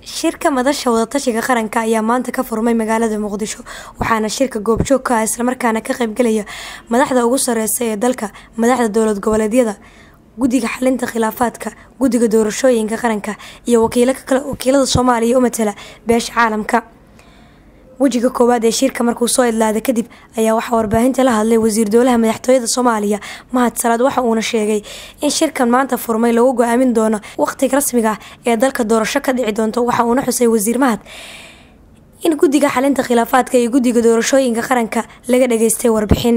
shirka madasha wadatashiga qaranka ayaa maanta ka furmay magaalada muqdisho waxaana shirka goobjoog ka ah islamarkaana ka qaybgelaya madaxda ugu sareysa ee dalka madaxda dowlad goboleedyada guddiga xalinta khilaafaadka guddiga doorashooyinka qaranka iyo wakiilada soomaaliya u matala beesha caalamka wejiga koowaad ee shirka markuu soo idlaaday kadib ayaa waxaa warbaahinta la hadlay wasiir dowlaha madaxtooyada soomaaliya mahad salaad waxa uuna sheegay in shirkan maanta furmay lagu go-aamin doono waqtiga rasmiga ah ee dalka doorasho ka dhici doonto waxa uuna xusay wasiir mahad in guddiga xalinta khilaafaadka iyo guddiga doorashooyinka qaranka laga dhageystay warbixin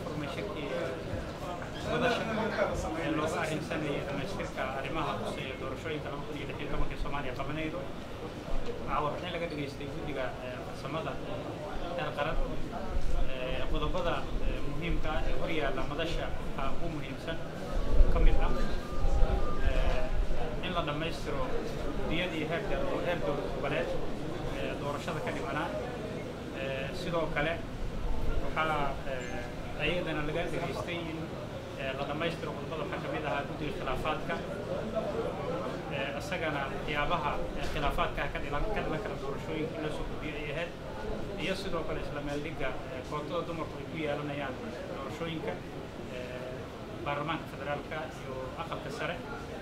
warbixin laga dhageystay guddiga farsamada heer qaran qodobada muhiimka ah ee horyaalla madasha waxaa ugu muhiimsan ka mid ah in la dhammaystiro guddiyadii heerka heer dowlad goboleed doorashada ka dhimanaa sidoo kale waxaa ayadana laga dhageystay in la dhammaystiro qodobada waxaa ka mid ahaa guddiga khilaafaadka isagana waxyaabaha khilaafaadka ka dhilan ka dhilan kara doorashooyinka in la soo gudbiyo ay ahayd iyo sidoo kale isla meeldhigga kootada dumarku ay ku yeelanayaan doorashooyinka baarlamaanka federaalka iyo aqalka sare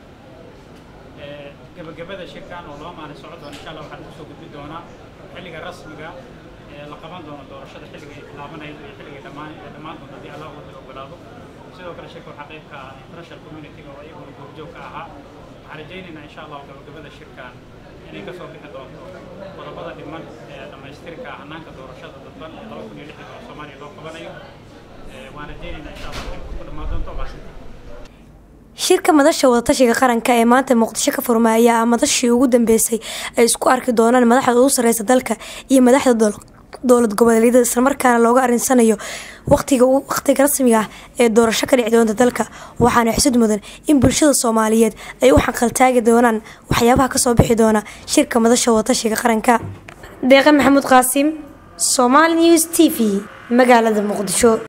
gebagabada shirkan oo laba maalin socon doona insha allah waxaan kusoo gudbi doonaa xilliga rasmiga la qaban doono doorashada xilliga ay bilaabanaydo iyo xilliga dhammaan dhammaan doonto haddii allah wada ogolaado sidoo kale shirka waxaa qayb ka ah international community-ga oo iyaguna goobjoog ka ahaa waxaan rajaynaynaa insha allahu gabagabada shirkan inay kasoo bixi doonto qodobada dhiman ee dhammaystirka hanaanka doorashada dadban ee laba kun iyo lixdan oo soomaaliya loo qabanayo waan rajaynaynaa insha allah in ku dhammaan doonto maasinta shirka madasha wadatashiga qaranka ee maanta muqdisho ka furmay ayaa madashii ugu dambeysay ay isku arki doonaan madaxda ugu sareysa dalka iyo madaxda dowlad goboleedyada islamarkaana looga arinsanayo waqtiga waqtiga rasmiga ah ee doorasho ka dhici doonta dalka waxaana xusud mudan in bulshada soomaaliyeed ay u xaqaltaagi doonaan waxyaabaha kasoo bixi doona shirka madasha wadatashiga qaranka deeqe maxamuud qaasim somaali news t v magaalada muqdisho